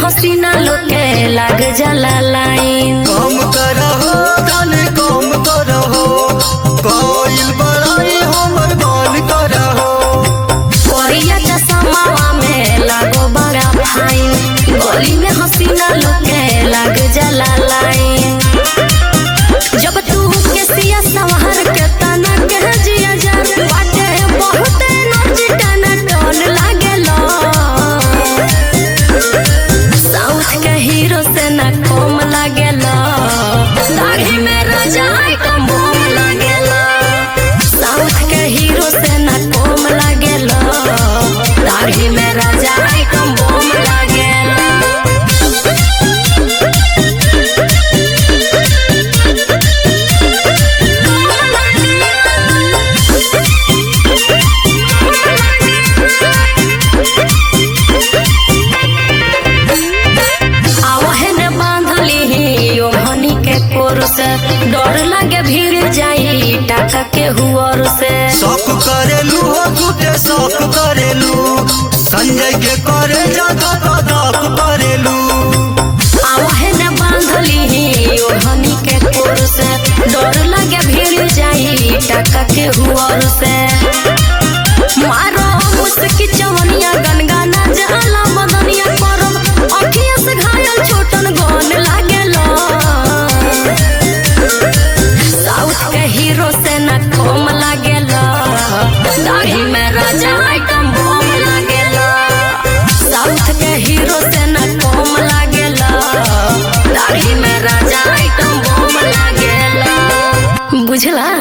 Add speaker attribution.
Speaker 1: हसीना लोके लाग जाला लाइन
Speaker 2: कम करहो तनी कम करहो कोइल बड़ाई हमर मान करहो
Speaker 1: कोरिया चश्मावा में लागो बड़ा फाइन गली में हसीना लोके लाग जाला लाइन जब तू केसिया संवार के तना के जिया जान बाटे बहुत एनर्जी टना टन लागेला साउथ के हीरो से ना कम लागेला दाढ़ी में राजा आइटम बम लागेला साउथ के हीरो से ना कम लागेला दाढ़ी में राजा आइटम बम लागेला आवहन बांधली ओढ़नी के कोर से डर लागे भीड़ जाई टाका के हुआर से
Speaker 2: शौक करेलू हो झूठे शौक करेलू संजय के करे ज्यादा कदक करेलू
Speaker 1: आवहन बांधली ओढ़नी के कोर से डर लागे भीड़ जाई टाका के हुआर से मारो मुस्की चवनिया गनगाना जाला मदनिया करम अखिया से घायल छोटन गन लागेला साउथ के हीरो से न कम लागेला दाढ़ी में राजा आइटम बम लागेला साउथ के हीरो से न कम लागेला दाढ़ी में राजा आइटम बम लागेला बुझला